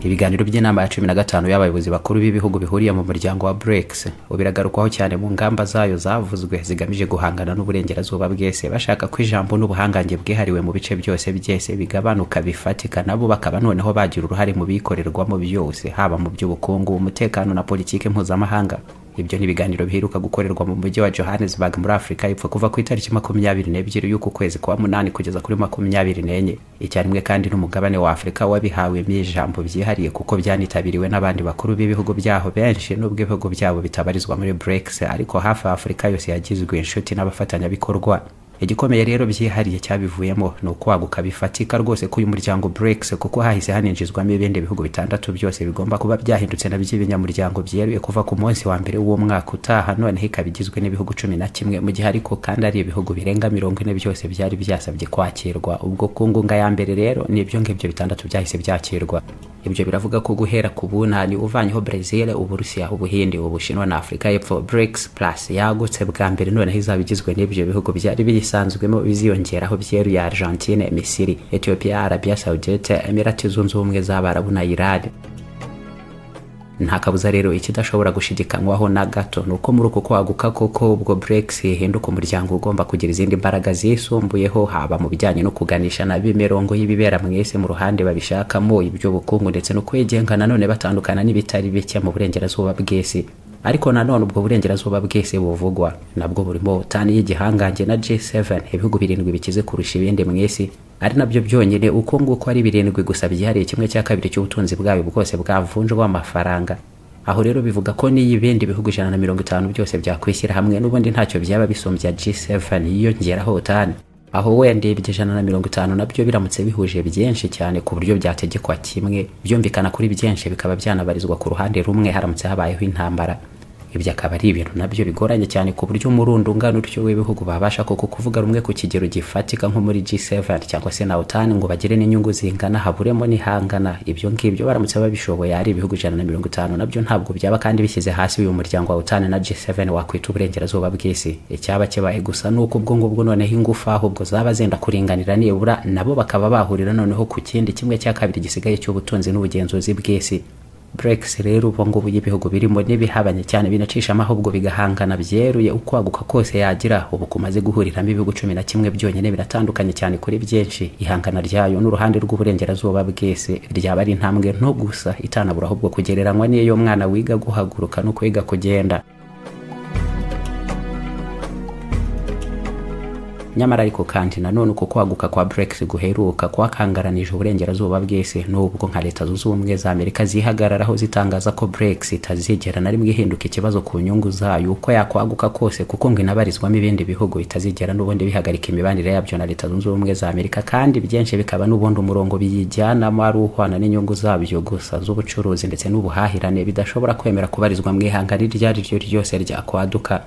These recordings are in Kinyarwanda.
ibiganiro by'inama ya cumi na gatanu y'abayobozi bakuru b'ibihugu bihuriye mu muryango wa BRICS ubu biragarukwaho cyane mu ngamba zayo zavuzwe zigamije guhangana n'uburengerazuba bwese bashaka ko ijambo n'ubuhangange bwihariwe mu bice byose byese bigabanuka bifatika nabo bakaba noneho bagira uruhare mu bikorerwamo byose haba mu by'ubukungu umutekano na politiki mpuzamahanga ibyo ni ibiganiro biheruka gukorerwa mu mujyi wa johannesburg muri afurika y'epfo kuva ku itariki makumyabiri n'ebyiri y'uku kwezi kwa munani kugeza kuri makumyabiri n'enye icyarimwe kandi n'umugabane wa afurika wabihawemo ijambo byihariye kuko byanitabiriwe n'abandi bakuru b'ibihugu byaho benshi n'ubwo ibihugu byabo bitabarizwa muri brex ariko hafi afurika yose yagizwe inshuti n'abafatanyabikorwa igikomeye rero byihariye cyabivuyemo ni ukwaguka bifatika rwose k'uyu muryango BRICS kuko hahise haninjizwamo ibindi bihugu bitandatu byose bigomba kuba byahindutse na by'ibinyamuryango byeruye kuva ku munsi wa mbere w'umwaka utaha noneho ikaba igizwe n'ibihugu cumi na kimwe mu gihe ariko kandi ari ibihugu birenga mirongo ine byose byari byasabye kwakirwa ubwo ku ngunga ya mbere rero ni ibyo ngibyo bitandatu byahise byakirwa ibyo biravuga ko guhera ku bunani uvanyeho brezil uburusiya ubuhinde ubushinwa na afurika y'epfo brics plus yagutse bwa mbere noneho izaba igizwe n'ibyo bihugu byari biyisanzwemo biziyongeraho byeruye argentine misiri ethiopia arabia saudite emirati zunze ubumwe z'abarabu na irani nta kabuza rero ikidashobora gushidikanywaho na gato ni uko muri uko kwaguka koko ubwo brex ihinduka umuryango ugomba kugira izindi mbaraga zisumbuyeho haba mu bijyanye no kuganisha nabo imirongo y'ibibera mu isi mu ruhande babishakamo iby'ubukungu ndetse no kwigenga nanone batandukana n'ibitari bike mu burengerazuba bw'isi ariko nanone ubwo burengerazuba bwese buvugwa nabwo burimo tani y'igihangange na G7 ibihugu birindwi bikize kurusha ibindi mu isi ari nabyo byonyine uko nguko ari birindwi gusa byihariye kimwe cya kabiri cy'ubutunzi bwayo bwose bwavunjwa amafaranga aho rero bivuga ko n'iyo ibindi bihugu ijana na mirongo itanu byose byakwishyira hamwe n'ubundi ntacyo byaba bisumbye G7 yiyongeraho tani aho wenda ibyo ijana na mirongo itanu nabyo biramutse bihuje byinshi cyane ku buryo byategekwa kimwe byumvikana kuri byinshi bikaba byanabarizwa ku ruhande rumwe haramutse habayeho intambara ibyo akaba ari ibintu nabyo bigoranye cyane ku buryo umurundo ungana utyo w'ibihugu babasha koko kuvuga rumwe ku kigero gifatika nko muri G7 cyangwa se na OTAN ngo bagire n'inyungu zingana haburemo n'ihangana ibyo ngibyo baramutse babishoboye ari ibihugu ijana na mirongo itanu nabyo ntabwo byaba kandi bishyize hasi uyu muryango wa OTAN na G7 wakwita uburengerazuba bw'isi icyaba kibaye gusa ni uko ubwo ngubwo noneho ingufu ahubwo zaba zenda kuringanira nibura nabo bakaba bahurira noneho ku kindi kimwe cya kabiri gisigaye cy'ubutunzi n'ubugenzuzi bw'isi brex rero ubu ngubu y'ibihugu birimo n'ibihabanye cyane binacishamo ahubwo bigahangana byeruye ukwaguka kose yagira ubu kumaze guhuriramo ibihugu cumi na kimwe byonyine biratandukanye cyane kuri byinshi ihangana ryayo n'uruhande rw'uburengerazuba bwese ryaba ari intambwe nto gusa itanabura ahubwo kugereranywa n'iyo y'umwana wiga guhaguruka no kwiga kugenda nyamara ariko kandi nanone uko kwaguka kwa brex guheruka kwakangaranije uburengerazuba bwese n'ubwo nka leta zunze ubumwe za amerika zihagararaho zitangaza ko brex itazigera na rimwe ihinduka ikibazo ku nyungu zayo uko yakwaguka kose kuko ngo inabarizwamo ibindi bihugu itazigera n'ubundi bihagarika imibanire yabyo na leta zunze ubumwe za amerika kandi byinshi bikaba n'ubundi umurongo biyijyanamo ari uhwana n'inyungu zabyo gusa z'ubucuruzi ndetse n'ubuhahirane bidashobora kwemera kubarizwa mu ihangana iryo ari ryo ryose ryakwaduka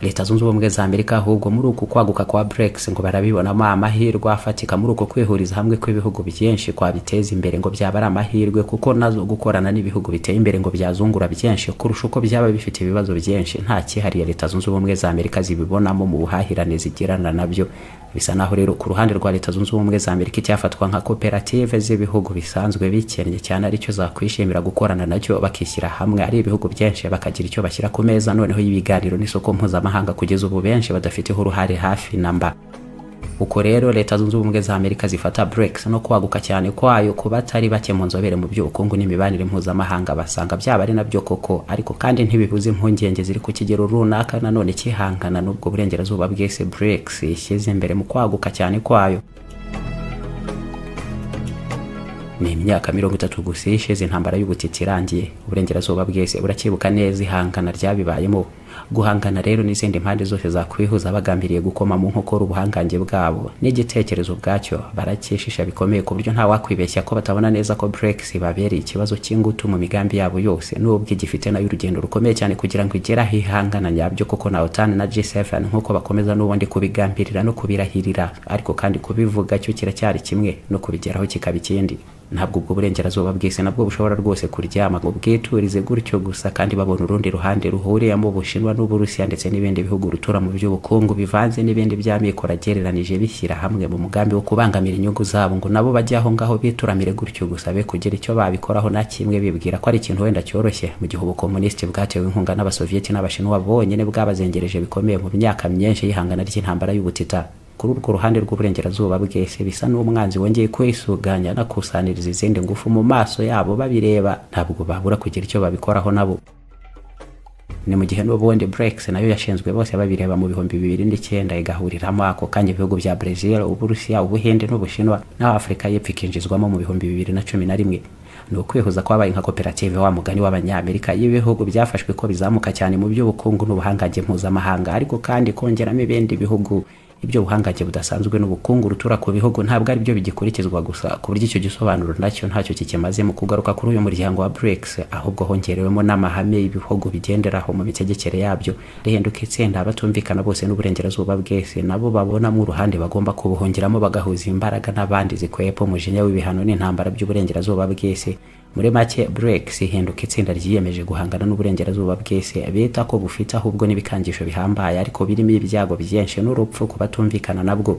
leta zunze ubumwe za amerika ahubwo muri uku kwaguka kwa brex ngo barabibonamo amahirwe afatika muri uko kwihuriza hamwe kw'ibihugu byinshi kwabiteza imbere ngo byaba ari amahirwe kuko nazo gukorana n'ibihugu biteye imbere ngo byazungura byinshi kurusha uko byaba bifite ibibazo byinshi nta cyihariye leta zunze ubumwe za amerika zibibonamo mu buhahirane zigirana nabyo bisa naho rero ku ruhande rwa leta zunze ubumwe za amerika icyafatwa nka koperative z'ibihugu bisanzwe bikennye cyane aricyo zakwishimira gukorana nacyo bakishyira hamwe ari ibihugu byinshi bakagira icyo bashyira ku meza noneho y'ibiganiro n'isoko mpuzamahanga kugeza ubu benshi badafiteho uruhare hafi na mba uko rero leta zunze ubumwe za amerika zifata brex no kwaguka cyane kwayo ku batari bake mu nzobere mu by'ubukungu n'imibanire mpuzamahanga basanga byaba ari nabyo koko ariko kandi ntibibuze impungenge ziri ku kigero runaka nanone kihangana n'ubwo burengerazuba bwese brex ishyize imbere mu kwaguka cyane kwayo ni imyaka mirongo itatu gusa ishize intambara y'ubutiti irangiye uburengerazuba bwese buracyibuka neza ihangana ryabibayemo guhangana rero n'izindi mpande zose zakwihuza bagambiriye gukoma mu nkokora ubuhangange bwabo n'igitekerezo ubwacyo baracyishisha bikomeye ku buryo nta wakwibeshya ko batabona neza ko brex babereye ikibazo cy'ingutu mu migambi yabo yose n'ubwo igifite nayo urugendo rukomeye cyane kugira ngo igeraho ihangana nyabyo koko na otan na g7 nk'uko bakomeza n'ubundi kubigambirira no kubirahirira ariko kandi kubivuga cyo kiracyari kimwe no kubigeraho kikaba ikindi ntabwo ubwo burengerazuba bwese nabwo bushobora rwose kuryama ngo bwiturize gutyo gusa kandi babona urundi ruhande ruhuriyemo ubushinwa n'uburusiya ndetse n'ibindi bihugu rutura mu by'ubukungu bivanze n'ibindi by'amikoro agereranije bishyira hamwe mu mugambi wo kubangamira inyungu zabo ngo nabo bajye aho ngaho bituramire gutyo gusa be kugira icyo babikoraho na kimwe bibwira ko ari ikintu wenda cyoroshye mu gihe ubukomunisiti bwatewe inkunga n'abasoviyeti n'abashinwa bonyine bwabazengereje bikomeye mu myaka myinshi y'ihangana ry'intambara y'ubutita kuri urwo ruhande rw'uburengerazuba bwese bisa n'umwanzi wongeye kwisuganya anakusaniriza izindi ngufu mu maso yabo babireba ntabwo babura kugira icyo babikoraho nabo ni mu gihe n'ubundi brex nayo yashinzwe bose babireba mu bihumbi bibiri n'icyenda igahuriramo ako kanya ibihugu bya brezil uburusiya ubuhinde n'ubushinwa n'aho afurika y'epfo ikinjizwamo mu bihumbi bibiri na cumi na rimwe ni ukwihuza kwabaye nka koperative wa mugani w'abanyamerika y'ibihugu byafashwe ko bizamuka cyane mu by'ubukungu n'ubuhangange mpuzamahanga ariko kandi kongeramo ibindi bihugu ibyo buhangange budasanzwe n'ubukungu rutura ku bihugu ntabwo ari byo bigikurikizwa gusa ku buryo icyo gisobanuro nacyo ntacyo kikimaze mu kugaruka kuri uyu muryango wa BRICS ahubwo hongerewemo n'amahame y'ibihugu bigenderaho mu mitegekere yabyo rihinduka itsinda abatumvikana bose n'uburengerazuba bwese nabo babonamo uruhande bagomba kubuhungiramo bagahuza imbaraga n'abandi zikwepfo umujinya w'ibihano n'intambara by'uburengerazuba bwese muri make BRICS ihinduka itsinda ryiyemeje guhangana n'uburengerazuba bwese bita ko bufite ahubwo n'ibikangisho bihambaye ariko birimo ibyago byinshi n'urupfu ku batumvikana nabwo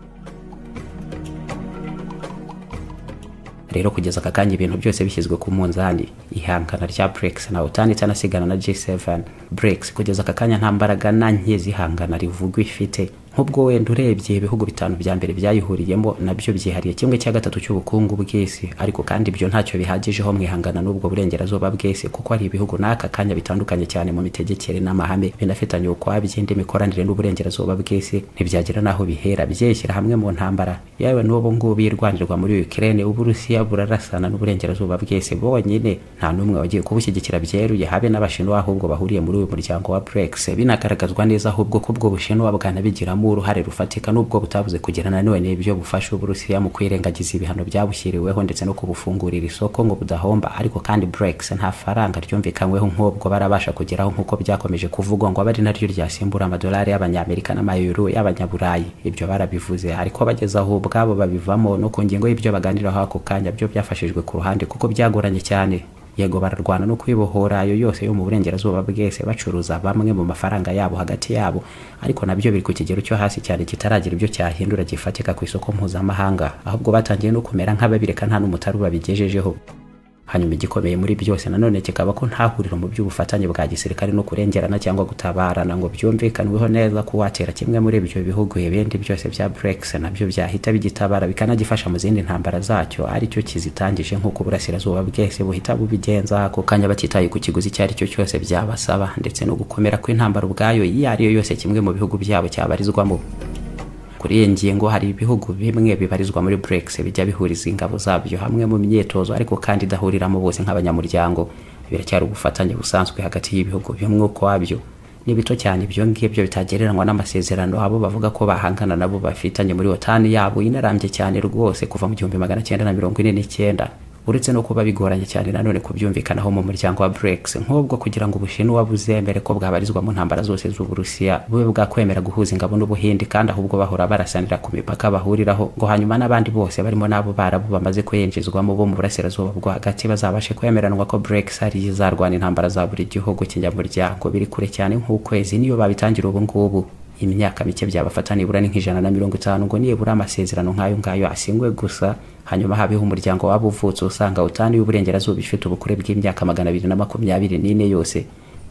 rero kugeza aka kanya ibintu byose bishyizwe ku munzani ihangana rya brex nawe utanditse anasigana na g7 brex kugeza aka kanya nta mbaraga na nke zihangana rivugwa ifite nk'ubwo wenda urebye ibihugu bitanu bya mbere byayihuriyemo nabyo byihariye kimwe cya gatatu cy'ubukungu bw'isi ariko kandi ibyo ntacyo bihagijeho mwihangana n'ubwo burengerazuba bw'isi kuko hari ibihugu n'aka kanya bitandukanye cyane mu mitegekere n'amahame binafitanye ukwabyo indi mikoranire n'uburengerazuba bw'isi ntibyagera n'aho bihera byeshyira hamwe mu ntambara yewe n'ubu ngubu irwanirwa muri Ukraine uburusiya burarasana n'uburengerazuba bwese bonyine nta n'umwe wagiye kubushyigikira byeruye habe n'abashinwa ahubwo bahuriye muri uyu muryango wa BRICS binagaragazwa neza ahubwo ko ubwo bushinwa bwanabigiramo uruhare rufatika n'ubwo butabuze kugirana none n'ibyo bufasha uburusiya mu kwirengagiza ibihano byabushyiriweho ndetse no kubufungurira isoko ngo budahomba ariko kandi BRICS nta faranga ryumvikanyweho nk'ubwo barabasha kugeraho nk'uko byakomeje kuvugwa ngo abe ari naryo ryasimbura amadolari y'abanyamerika n'amayero y'abanyaburayi ibyo barabivuze ariko bageze aho ubwabo babivamo no ku ngingo y'ibyo baganiraho ako kanya byo byafashijwe ku ruhande kuko byagoranye cyane yego bararwana no kwibohora ayo yose yo mu burengerazuba bwese bacuruza bamwe mu mafaranga yabo hagati yabo ariko nabyo biri ku kigero cyo hasi cyane kitaragira ibyo cyahindura gifatika ku isoko mpuzamahanga ahubwo batangiye no kumera nk'ababireka nta n'umutari babigejejeho hanyuma igikomeye muri byose nanone kikaba ko nta huriro mu by'ubufatanye bwa gisirikare no kurengerana cyangwa gutabarana ngo byumvikanweho neza ko watera kimwe muri ibyo bihugu ibindi byose bya BRICS nabyo byahita bigitabara bikanagifasha mu zindi ntambara zacyo aricyo kizitangije nk'uko uburasirazuba bwese buhita bubigenza ako kanya batitaye ku kiguzi icyo aricyo cyose byabasaba ndetse no gukomera kw'intambara ubwayo iyo ariyo yose kimwe mu bihugu byabo cyabarizwamo kuri iyi ngingo hari ibihugu bimwe bibarizwa muri BRICS bijya bihuriza ingabo zabyo hamwe mu myitozo ariko kandi idahuriramo bose nk'abanyamuryango biracyari ubufatanye busanzwe hagati y'ibihugu bimwe ukwabyo ni bito cyane ibyo ngibyo bitagereranywa n'amasezerano abo bavuga ko bahangana nabo bafitanye muri otani yabo inarambye cyane rwose kuva mu gihumbi magana cyenda na mirongo ine n'icyenda uretse no kuba bigoranye cyane nanone kubyumvikanaho mu muryango wa BRICS nk'ubwo kugira ngo ubushinwa buzemere ko bwabarizwa mu ntambara zose z'uburusiya bube bwakwemera guhuza ingabo n'ubuhindi kandi ahubwo bahora barasanira ku mipaka bahuriraho ngo hanyuma n'abandi bose barimo n'abo barabu bamaze kuyinjizwamo bo mu burasirazuba bwo hagati bazabashe kwemeranwa ko BRICS ari izarwana intambara za buri gihugu kinyamuryango biri kure cyane nk'ukwezi niyo babitangira ubu ngubu imyaka mike byabafata nibura ni nk'ijana na mirongo itanu ngo nibura amasezerano nk'ayo ngayo asingwe gusa hanyuma habeho umuryango waba uvutse usanga utani y'uburengerazuba ifite ubukure bw'imyaka magana abiri na makumyabiri n'ine yose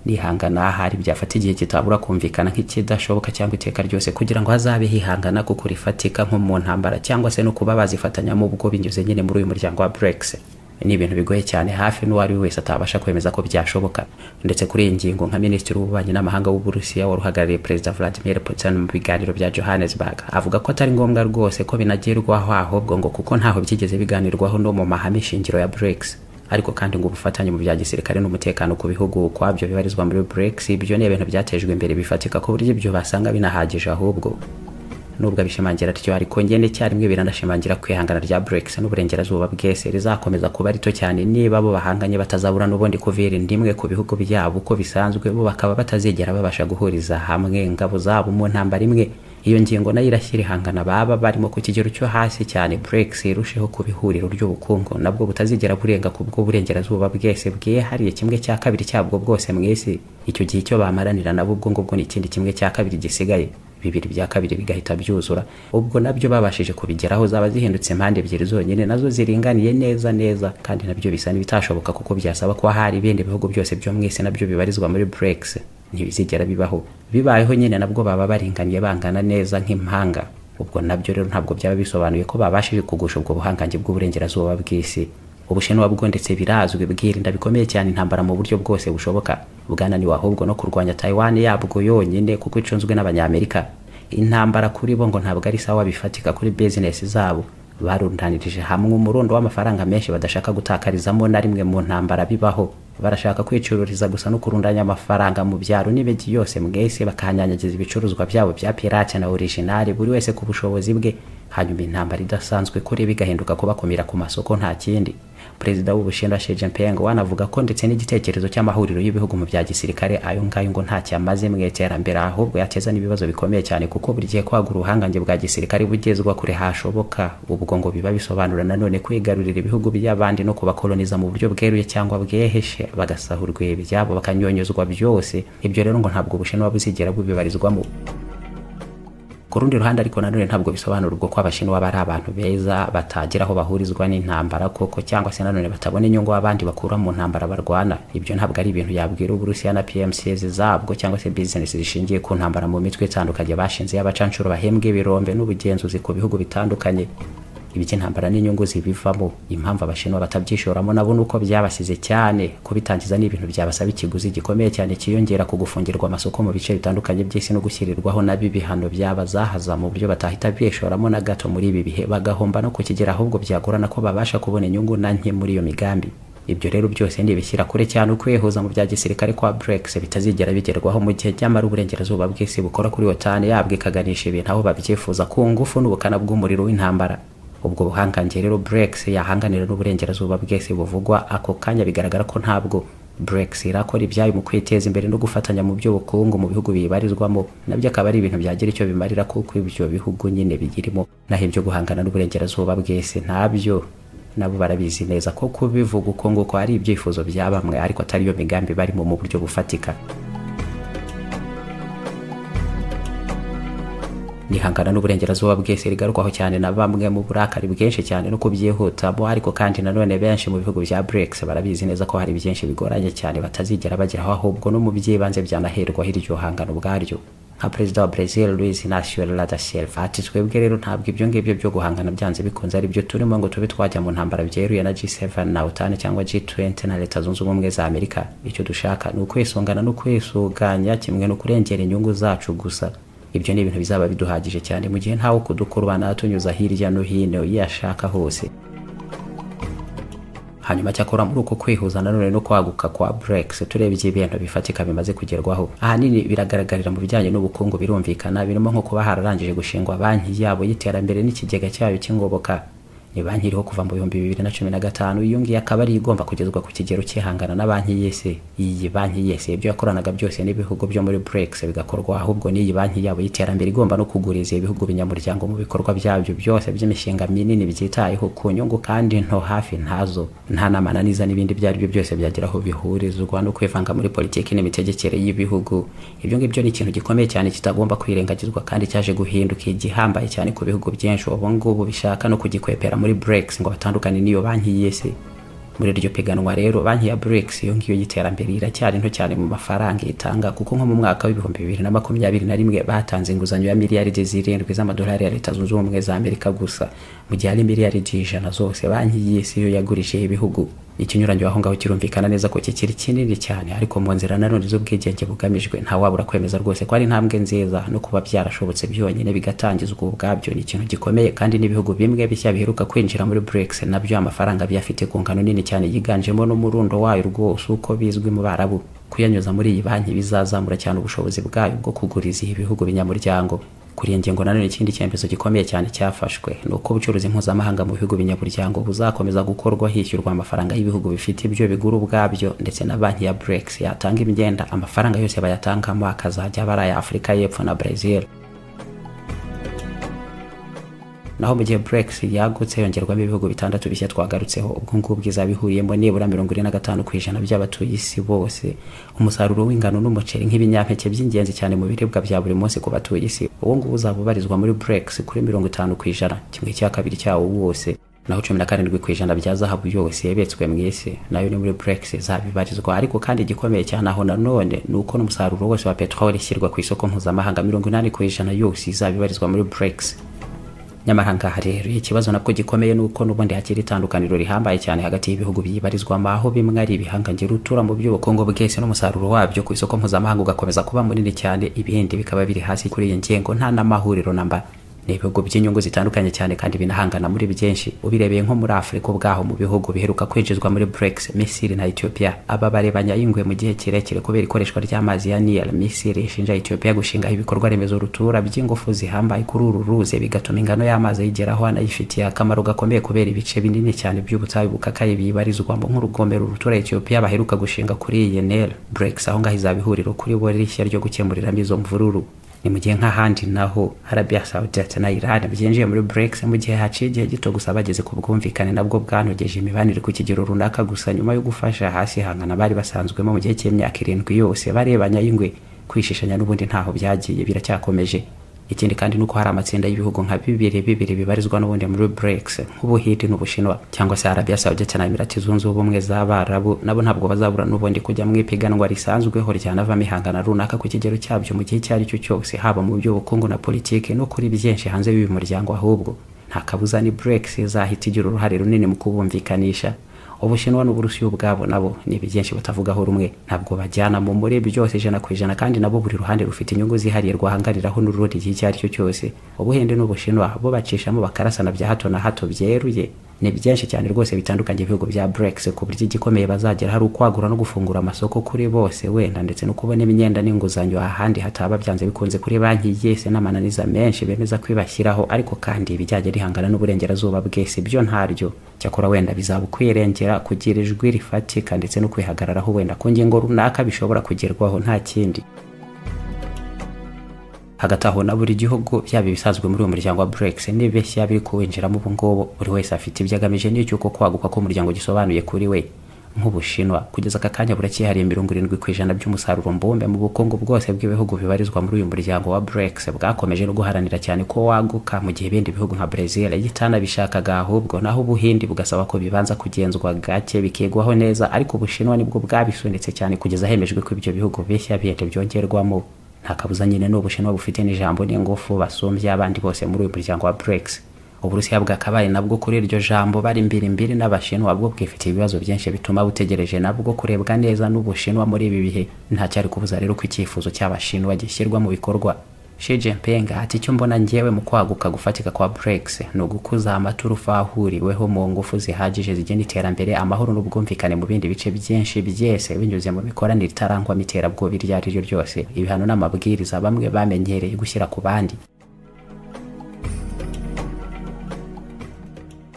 nihangana ahari byafata igihe kitabura kumvikana nk'ikidashoboka cyangwa iteka ryose kugira ngo hazabe hihangana kuko rifatika nko mu ntambara cyangwa se no kuba bazifatanyamo ubwo binyuze nyine muri uyu muryango wa BRICS ni ibintu bigoye cyane hafi n'uwo ari we wese atabasha kwemeza ko byashoboka ndetse kuri iyi ngingo nka minisitiri w'ububanyi n'amahanga w'uburusiya wari uhagarariye perezida vladimir putin mu biganiro bya johannesburg avuga ko atari ngombwa rwose ko binagerwaho ahubwo ngo kuko ntaho byigeze biganirwaho no mu mahame shingiro ya brics ariko kandi ngo ubufatanye mu bya gisirikare n'umutekano ku bihugu kwabyo bibarizwa muri brics ibyo ni ibintu byatejwe imbere bifatika ku buryo ibyo basanga binahagije ahubwo nubwo abishimangira atyo ariko ngende icyarimwe biranashimangira kwihangana rya BRICS n'uburengerazuba bwese rizakomeza kuba rito cyane niba bo bahanganye batazabura n'ubundi kuvira indimwe ku bihugu byabo uko bisanzwe bo bakaba batazigera babasha guhuriza hamwe ingabo zabo mu ntambara imwe iyo ngingo nayo irashyira ihangana baba barimo ku kigero cyo hasi cyane brex irusheho kuba ihuriro ry'ubukungu nabwo butazigera burenga ku bwo burengerazuba bwese bwihariye kimwe cya kabiri cyabwo bwose mu isi icyo gihe icyo bamaranira nabo ubwo ngubwo ni ikindi kimwe cya kabiri gisigaye bibiri bya kabiri bigahita byuzura ubwo nabyo babashije kubigeraho zaba zihindutse impande ebyiri zonyine nazo ziringaniye neza neza kandi nabyo bisa n'ibitashoboka kuko byasaba ko hari ibindi bihugu byose byo mu isi nabyo bibarizwa muri brex ntibizigera bibaho bibayeho nyine nabwo baba baringaniye bangana neza nk'impanga ubwo nabyo rero ntabwo byaba bisobanuye ko babashije kugusha ubwo buhangange bw'uburengerazuba bw'isi ubushinwa bwo ndetse birazwi bwirinda bikomeye cyane intambara mu buryo bwose bushoboka bwananiwe ahubwo no kurwanya taiwan yabwo yonyine kuko icunzwe n'abanyamerika intambara kuri bo ngo ntabwo ari sawa bifatika kuri bizinesi zabo barundanirije hamwe umurundo w'amafaranga menshi badashaka gutakarizamo na rimwe mu ntambara bibaho barashaka kwicururiza gusa no kurundanya amafaranga mu byaro n'imijyi yose mwese bakanyanyagiza ibicuruzwa byabo bya pirate na orijinali buri wese ku bushobozi bwe hanyuma intambara idasanzwe kuri bigahinduka kubakumira ku masoko nta kindi perezida w'ubushinwa Xi Jinping wanavuga ko ndetse n'igitekerezo cy'amahuriro y'ibihugu mu bya gisirikare ayo ngayo ngo ntacyo amaze mu iterambere ahubwo yateza n'ibibazo bikomeye cyane kuko buri gihe kwagura ubuhangange bwa gisirikare bugezwa kure hashoboka ubwo ngo biba bisobanura nanone kwigarurira ibihugu by'abandi no kubakoloniza mu buryo bweruye cyangwa bweheje bagasahurwa ibyabo bakanyonyozwa byose ibyo rero ngo ntabwo ubushinwa buzigera bubibarizwamo ku rundi ruhande ariko nanone ntabwo bisobanura ubwo ko abashinwa bari abantu beza batagira aho bahurizwa n'intambara koko cyangwa se nanone batabona inyungu abandi bakura mu ntambara barwana ibyo ntabwo ari ibintu yabwira uburusiya na pmcs zabwo cyangwa se bizinesi zishingiye ku ntambara mu mitwe itandukanye bashinze y'abacanshuro bahembwa ibirombe n'ubugenzuzi ku bihugu bitandukanye iby'intambara n'inyungu zibivamo impamvu abashinwa batabyishoramo nabo ni uko byabasize cyane kubitangiza ni ibintu byabasaba ikiguzi gikomeye cyane kiyongera ku gufungirwa amasoko mu bice bitandukanye by'isi no gushyirirwaho nabi ibihano byabazahaza mu buryo batahita bishoramo na gato muri ibi bihe bagahomba no kukigera ahubwo byagorana ko babasha kubona inyungu na nke muri iyo migambi ibyo rero byose nibishyira kure cyane ukwihuza mu bya gisirikare kwa brex bitazigera bigerwaho mu gihe nyamara uburengerazuba bw'isi bukora kuri wotani yabwo ikaganisha ibintu aho babyifuza ku ngufu n'ubukana bw'umuriro w'intambara ubwo buhangange rero brex yahanganira n'uburengerazuba bwese buvugwa ako kanya bigaragara ko ntabwo brex irakora ibyayo mu kwiteza imbere no gufatanya mu by'ubukungu mu bihugu bibarizwamo nabyo akaba ari ibintu byagira icyo bimarira kuko ibyo bihugu nyine bigirimo naho ibyo guhangana n'uburengerazuba bwese ntabyo nabo barabizi neza ko kubivuga uko nguko ari ibyifuzo bya bamwe ariko atari yo migambi barimo mu buryo bufatika nihangana n'uburengerazuba bwese rigarukwaho cyane na bamwe mu burakari bwinshi cyane no kubyihutamo ariko kandi nanone benshi mu bihugu bya brex barabizi neza ko hari byinshi bigoranye cyane batazigera bageraho ahubwo no mu by'ibanze byanaherwaho iryo hangano ubwaryo nka perezida wa brazil luis inacio lula da silva ati twebwe rero ntabwo ibyo ngibyo byo guhangana byanze bikunze ari byo turimo ngo tube twajya mu ntambara byeruye na g7 na otan cyangwa g20 na leta zunze ubumwe za amerika icyo dushaka ni ukwisungana no kwisuganya kimwe no kurengera inyungu zacu gusa ibyo ni ibintu bizaba biduhagije cyane mu gihe ntawe kudukurubana tunyuza hirya no hino iyo ashaka hose hanyuma cyakora muri uko kwihuza nanone no kwaguka kwa brex turebye ibintu bifatika bimaze kugerwaho ahanini biragaragarira mu bijyanye n'ubukungu birumvikana birimo nko kuba hararangije gushingwa banki yabo y'iterambere n'ikigega cyayo cy'ingoboka ni banki iriho kuva mu bihumbi bibiri na cumi na gatanu iyo ngiyo akaba ari igomba kugezwa ku kigero cyihangana na banki y'isi iyi banki y'isi ibyo yakoranaga byose n'ibihugu byo muri brex bigakorwa ahubwo n'iyi banki yabo y'iterambere igomba no kuguriza ibihugu binyamuryango mu bikorwa byabyo byose by'imishinga minini byitayeho ku nyungu kandi nto hafi ntazo nta nama na niza n'ibindi ibyo ari byo byose byagira aho bihurizwa no kwivanga muri politiki n'imitegekere y'ibihugu ibyo ngibyo ni ikintu gikomeye cyane kitagomba kwirengagizwa kandi cyaje guhinduka igihambaye cyane ku bihugu byinshi ubu ngubu bishaka no kugikwepera muri brex ngo batandukane n'iyo banki y'isi muri iryo piganwa rero banki ya brex iyo ngiyo y'iterambere iracyari nto cyane mu mafaranga itanga kuko nko mu mwaka w'ibihumbi bibiri na makumyabiri na rimwe batanze inguzanyo ya miliyaridi zirindwi z'amadolari ya leta zunze ubumwe za amerika gusa mu gihe ari miliyaridi ijana zose banki y'isi yo yagurishije ibihugu ikinyuranyo aho ngaho kirumvikana neza ko kikiri kinini cyane ariko mu nzira nanone z'ubwigenge bugamijwe ntawabura kwemeza rwose ko ari intambwe nziza no kuba byarashobotse byonyine bigatangizwa ubwabyo ni ikintu gikomeye kandi n'ibihugu bimwe bishya biheruka kwinjira muri brex nabyo amafaranga biyafite ku ngano nini cyane yiganjemo n'umurundo wayo rwose uko bizwi mu barabu kuyanyuza muri iyi banki bizazamura cyane ubushobozi bwayo bwo kuguriza ibihugu binyamuryango kuri iyo ngingo nanone ikindi cyemezo gikomeye cyane cyafashwe ni uko ubucuruzi mpuzamahanga mu bihugu binyamuryango buzakomeza gukorwa hishyurwa amafaranga y'ibihugu bifite ibyo bigura ubwabyo ndetse na banki ya brex yatanga imyenda amafaranga yose bayatangamo akazajya abari aya afurika y'epfo na brazil naho mu gihe BRICS yagutse yongerwamo ibihugu bitandatu bishya twagarutseho ubwo ngubwo izaba ihuriyemo nibura mirongo ine na gatanu ku ijana by'abatuye isi bose umusaruro w'ingano n'umuceri nk'ibinyampeke by'ingenzi cyane mu biribwa bya buri munsi ku batuye isi uwo nguwo uzaba ubarizwa muri BRICS kuri mirongo itanu ku ijana kimwe cya kabiri cyawo wose naho cumi na karindwi ku ijana bya zahabu yose yabetswe mu isi nayo ni muri brex izabibarizwa ariko kandi igikomeye cyane aho nanone ni uko n'umusaruro wose wa peteroli ishyirwa ku isoko mpuzamahanga mirongo inani ku ijana yose izabibarizwa muri brex nyamara ngaha rero ikibazo nabwo gikomeye ni uko n'ubundi hakiri itandukaniro rihambaye cyane hagati y'ibihugu biyibarizwamo aho bimwe ari ibihangange rutura mu by'ubukungu bwese n'umusaruro wabyo ku isoko mpuzamahanga ugakomeza kuba munini cyane ibindi bikaba biri hasi kuri iyi ngingo nta n'amahuriro namba ni ibihugu by'inyungu zitandukanye cyane kandi binahangana muri byinshi ubirebeye nko muri afurika ubwaho mu bihugu biheruka kwinjizwa muri brex misiri na ethiopia aba bari banyayingwe mu gihe kirekire kubera ikoreshwa ry'amazi ya nil misiri ishinja ethiopia gushingaho ibikorwa remezo rutura by'ingufu zihambaye kuri uru ruzi bigatuma ingano y'amazi ayigeraho anayifitiye akamaro gakomeye kubera ibice binini cyane by'ubutayu bukakaye bibarizwamo nk'urugomero rutura ethiopia baheruka gushinga kuri iyi nil brex aho ngaho izaba ihuriro kuri bo rishya ryo gukemuriramo izo mvururu ni mu gihe nk'ahandi naho arabia saudite na iran byinjiye muri brex mu gihe haciye igihe gito gusa bageze ku bwumvikane nabwo bwanogeje imibanire ku kigero runaka gusa nyuma yo gufasha hasi hangana bari basanzwemo mu gihe cy'imyaka irindwi yose barebanya y'ingwe kwishishanya n'ubundi ntaho byagiye biracyakomeje ikindi kandi nuko hari amatsinda y'ibihugu nka bibiri bibiri bibarizwa n'ubundi muri brex nk'ubuhindi n'ubushinwa cyangwa se arabia saudite na imirati zunze ubumwe z'abarabu nabo ntabwo bazabura n'ubundi kujya mu ipiganwa risanzweho ryanavamo ihangana runaka ku kigero cyabyo mu gihe icyo ari cyo cyose haba mu by'ubukungu na politiki no kuri byinshi hanze y'uyu muryango ahubwo nta kabuza ni brex izahita igira uruhare runini mu kubumvikanisha ubushinwa n'uburusiya ubwabo nabo ni byinshi batavugaho rumwe ntabwo bajyana mu muri byose ijana ku ijana kandi nabo buri ruhande rufite inyungu zihariye rwahangariraho n'urundi igihe icyo ari cyo cyose ubuhinde n'ubushinwa bo bacishamo bakarasana bya hato na hato byeruye ni byinshi cyane rwose bitandukanye ibihugu bya brex ku buryo igikomeye bazagera hari ukwagura no gufungura amasoko kuri bose wenda ndetse no kubona imyenda n'inguzanyo ahandi hataba byanze bikunze kuri banki yese n'amananiza menshi bemeza kwibashyiraho ariko kandi ibijyanye n'ihangana n'uburengerazuba bwese byo ntaryo cyakora wenda bizaba ukwirengera kugira ijwi rifatika ndetse no kwihagararaho wenda ku ngingo runaka bishobora kugerwaho nta kindi hagati aho na buri gihugu byaba ibisanzwe muri uwo muryango wa brex n'ibeshya biri kuwinjiramo ubu ngubu buri wese afite ibyo agamije n'icy'uko kwaguka k'umuryango gisobanuye kuri we nk'ubushinwa kugeza aka kanya buracyihariye mirongo irindwi ku ijana by'umusaruro mbumbe mu bukungu bwose bw'ibihugu bibarizwa muri uyu muryango wa brex bwakomeje no guharanira cyane ko waguka mu gihe ibindi bihugu nka brezil yitanabishakaga ahubwo naho ubuhindi bugasaba ko bibanza kugenzwa gake bikigwaho neza ariko ubushinwa nibwo bwabisunitse cyane kugeza hemejwe ko ibyo bihugu bishya bihite byongerwamo nta kabuza nyine ni ubushinwa bufite n'ijambo n'ingufu basumbye abandi bose muri uyu muryango wa brex uburusiya bwakabaye nabwo kuri iryo jambo bari mbirimbiri n'abashinwa bwo bwifitiye ibibazo byinshi bituma butegereje nabwo kurebwa neza n'ubushinwa muri ibi bihe ntacyari kubuza rero ko icyifuzo cy'abashinwa gishyirwa mu bikorwa Xi Jinping ati icyo mbona ngewe mu kwaguka gufatika kwa BRICS ni ugukuza amaturufu ahuriweho mu ngufu zihagije zigena iterambere amahoro n'ubwumvikane mu bindi bice byinshi byese binyuze mu mikoranire itarangwamo iterabwoba iryo ari ryo ryose ibihano n'amabwiriza bamwe bamenyereye gushyira ku bandi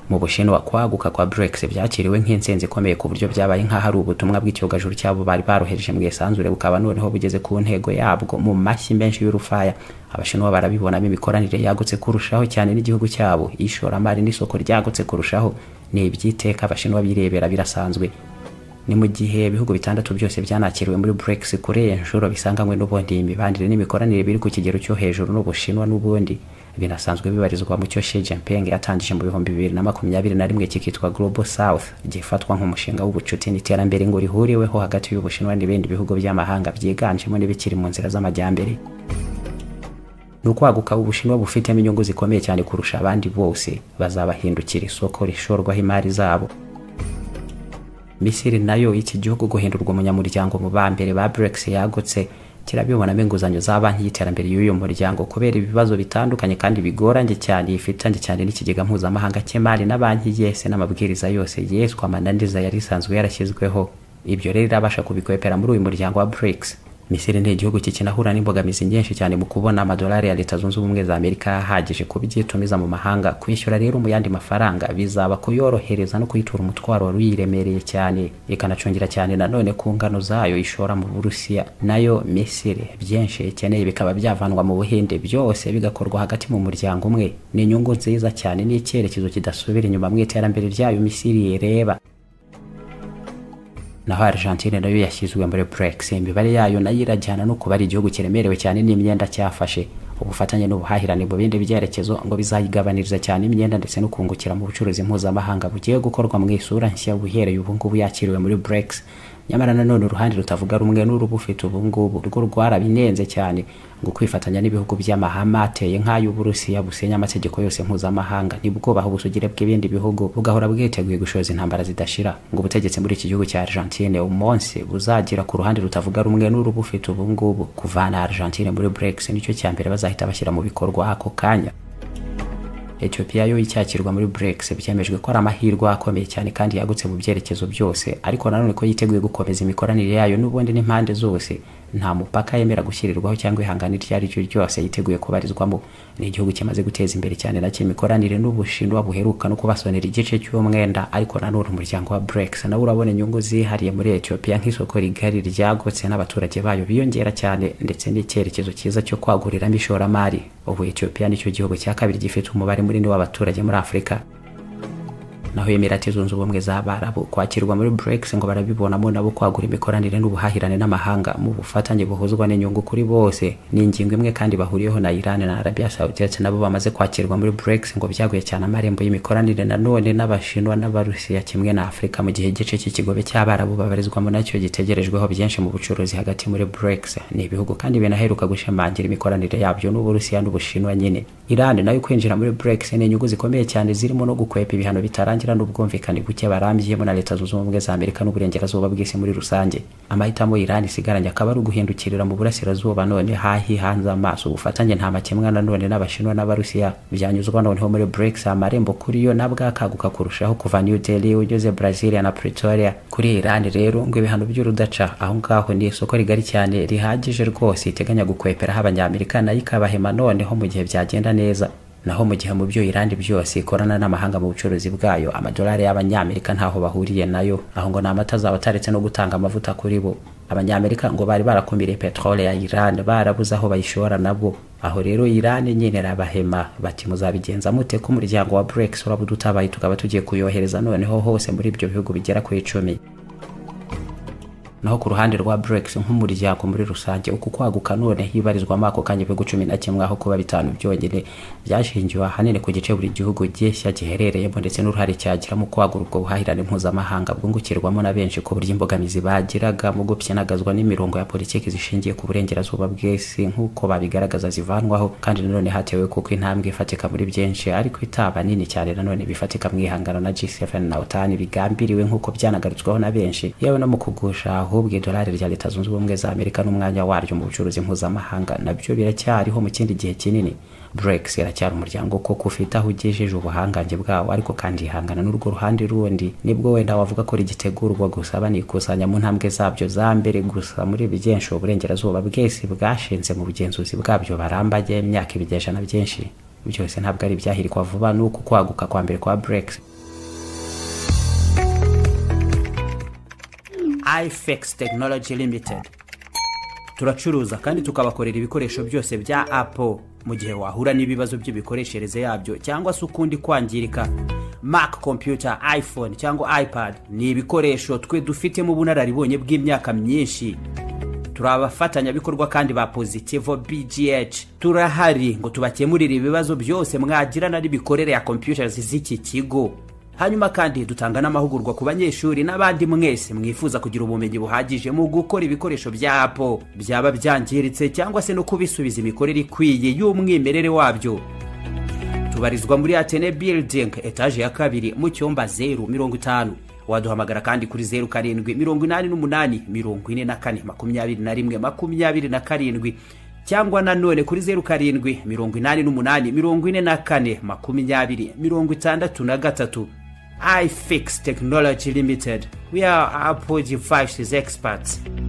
mu bushinwa kwaguka kwa brex byakiriwe nk'insinzi ikomeye ku buryo byabaye nk'aho ari ubutumwa bw'icyogajuru cyabo bari barohereje mu isanzure bukaba noneho bugeze ku ntego yabwo mu mashyi menshi y'urufaya abashinwa barabibonamo imikoranire yagutse kurushaho cyane n'igihugu cyabo ishoramari n'isoko ryagutse kurushaho ni iby'iteka abashinwa birebera birasanzwe ni mu gihe ibihugu bitandatu byose byanakiriwe muri brex kuri iyi nshuro bisanganywe n'ubundi imibanire n'imikoranire biri ku kigero cyo hejuru n'ubushinwa n'ubundi binasanzwe bibarizwa mu cyo Xi Jinping yatangije mu bihumbi bibiri na makumyabiri na rimwe cyitwa Global South gifatwa nk'umushinga w'ubucuti n'iterambere ngo rihuriweho hagati y'ubushinwa n'ibindi bihugu by'amahanga byiganjemo n'ibikiri mu nzira z'amajyambere ni ukwaguka ubushinwa bufitemo inyungu zikomeye cyane kurusha abandi bose bazabahindukira isoko rishorwaho imari zabo misiri nayo iki gihugu guhindurwa umunyamuryango mu ba mbere ba brex yagutse kirabibonamo inguzanyo za banki y'iterambere y'uyu muryango kubera ibibazo bitandukanye kandi bigoranye cyane yifitanye cyane n'ikigega mpuzamahanga cy'imari na banki yese n'amabwiriza yose yeswa amananiza yari isanzwe yarashyizweho ibyo rero irabasha kubikwepera muri uyu muryango wa BRICS misiri ni igihugu kikinahura n'imbogamizi nyinshi cyane mu kubona amadolari ya leta zunze ubumwe za amerika ahagije ku byo itumiza mu mahanga kwishyura rero mu yandi mafaranga bizaba kuyorohereza no kuyitura umutwaro wari uyiremereye cyane ikanacungira cyane nanone ku ngano zayo ishora mu burusiya nayo misiri byinshi ikeneye bikaba byavanwa mu buhinde byose bigakorwa hagati mu muryango umwe ni inyungu nziza cyane n'icyerekezo kidasubira inyuma mu iterambere ryayo misiri ireba naho Argentine nayo yashyizwe muri BRICS imibare yayo nayo irajyana no kuba ari igihugu kiremerewe cyane n'imyenda cyafashe ubufatanye n'ubuhahirane mu bindi byerekezo ngo bizayigabaniriza cyane imyenda ndetse no kungukira mu bucuruzi mpuzamahanga bugiye gukorwa mu isura nshya buhereye ubu ngubu yakiriwe muri BRICS nyamara nanone uruhande rutavuga rumwe n'urubufite ubu ngubu rwo rwarabinenze cyane ngo kwifatanya n'ibihugu by'amahame ateye nk'ay'uburusiya busenya amategeko yose mpuzamahanga ntibwubaha ubusugire bw'ibindi bihugu bugahora bwiteguye gushoza intambara zidashira ngo ubutegetsi muri iki gihugu cya argentine umunsi buzagira ku ruhande rutavuga rumwe n'urubufite ubu ngubu kuvana argentine muri brex nicyo cya mbere bazahita bashyira mu bikorwa ako kanya Ethiopia yo icyakirwa muri BRICS byemejwe ko ari amahirwe akomeye cyane kandi yagutse mu byerekezo byose ariko nanone ko yiteguye gukomeza imikoranire yayo n'ubundi n'impande zose nta mupaka yemera gushyirirwaho cyangwa ihangana iryo ari ryo ryose yiteguye kubarizwamo ni igihugu kimaze guteza imbere cyane nacyo imikoranire n'ubushinwa buheruka no kubasonera igice cy'umwenda ariko nanone umuryango wa BRICS nawe urabona inyungu zihariye muri Ethiopia nk'isoko rigari ryagutse n'abaturage bayo biyongera cyane ndetse n'icyerekezo cyiza cyo kwaguriramo ishoramari ubu Ethiopia nicyo gihugu cya kabiri gifite umubare munini w'abaturage muri Afurika naho Emirati zunze ubumwe z'Abarabu kwakirwa muri BRICS ngo barabibonamo nabo kwagura imikoranire n'ubuhahirane n'amahanga mu bufatanye buhuzwa n'inyungu kuri bose ni ingingo imwe kandi bahuriyeho na Iran na Arabia Saudite nabo bamaze kwakirwa muri BRICS ngo byaguye cyane amarembo y'imikoranire nanone n'Abashinwa n'Abarusiya kimwe na Afurika mu gihe igice cy'ikigobe cy'Abarabu babarizwamo nacyo gitegerejweho byinshi mu bucuruzi hagati muri BRICS ni ibihugu kandi binaheruka gushimangira imikoranire yabyo n'Uburusiya n'Ubushinwa nyine Iran nayo kwinjira muri BRICS ni inyungu zikomeye cyane zirimo no gukwepa ibihano bitarangiye bitangira n'ubwumvikane buke barambiyemo na leta zunze ubumwe za amerika n'uburengerazuba bw'isi muri rusange amahitamo iran isigaranye akaba ari uguhindukirira mu burasirazuba none hahi hanze amaso ubufatanye nta makemwa nanone n'abashinwa n'abarusiya byanyuzwa noneho muri brex amarembo kuri yo nabwo akaguka kurushaho kuva new delhi ugeze brazilia na pretoria kuri iran rero ngo ibihano by'urudaca aho ngaho ni isoko rigari cyane rihagije rwose iteganya gukweperaho abanyamerika nayo ikabahema noneho mu gihe byagenda neza naho mu gihe mu byo irandi byose ikorana n'amahanga mu bucuruzi bwayo amadolari y'abanyamerika ntaho bahuriye nayo aho ngo ni amata zabo ataretse no gutanga amavuta kuri bo abanyamerika ngo bari barakumiriye peteroli ya iran barabuze aho bayishora nabo aho rero iran nyine rabahema bati muzabigenza mute ko umuryango wa brex uraba udutabaye tukaba tugiye kuyohereza noneho hose muri ibyo bihugu bigera ku icumi naho ku ruhande rwa BRICS nk'umuryango muri rusange uku kwaguka none hibarizwamo ako kanya ibihugu cumi na kimwe aho kuba bitanu byonyine byashingiwe ahanini ku gice buri gihugu gishya giherereyemo ndetse n'uruhare cyagira mu kwagura ubwo buhahirane mpuzamahanga bwungukirwamo na benshi ku buryo imbogamizi bagiraga mu gupyinagazwa n'imirongo ya politiki zishingiye ku burengerazuba bw'isi nk'uko babigaragaza zivanwaho kandi nanone hatewe kuko intambwe ifatika muri byinshi ariko itaba nini cyane nanone bifatika mu ihangano na G7 na OTAN bigambiriwe nk'uko byanagarutsweho na benshi yewe no mu kugusha ahubwo idolari rya leta zunze ubumwe za amerika n'umwanya waryo mu bucuruzi mpuzamahanga nabyo biracyariho mu kindi gihe kinini brex iracyari umuryango koko ufite aho ugejeje ubuhangange bwawo ariko kandi ihangana n'urwo ruhande rundi nibwo wenda wavuga ko rigitegurwa gusa banikusanya mu ntambwe zabyo za mbere gusa muri byinshi uburengerazuba bwese bwashinze mu bugenzuzi bwabyo barambaye imyaka ibigejana byinshi byose ntabwo ari ibyahirikwa vuba ni uku kwaguka kwa mbere kwa brex ifex tekinoloji limitedi turacuruza kandi tukabakorera ibikoresho byose bya apple mu gihe wahura n'ibibazo by'imikoreshereze yabyo cyangwa se ukundi kwangirika mac computer iphone cyangwa ipad ni ibikoresho twe dufitemo ubunararibonye bw'imyaka myinshi turi abafatanyabikorwa kandi ba pozitivo bgh turahari ngo tubakemurire ibibazo byose mwagirana n'imikorere ya computers z'iki kigo hanyuma kandi dutanga n'amahugurwa ku banyeshuri n'abandi mwese mwifuza kugira ubumenyi buhagije mu gukora ibikoresho bya apo byaba byangiritse cyangwa se no kubisubiza imikorere ikwiye y'umwimerere wabyo tubarizwa muri atene building etaje ya kabiri mu cyumba zeru mirongo itanu waduhamagara kandi kuri zeru karindwi mirongo inani n'umunani mirongo ine na kane makumyabiri na rimwe makumyabiri na karindwi cyangwa nanone kuri zeru karindwi mirongo inani n'umunani mirongo ine na kane makumyabiri mirongo itandatu na gatatu iFix Technology Limited. We are Apple devices experts.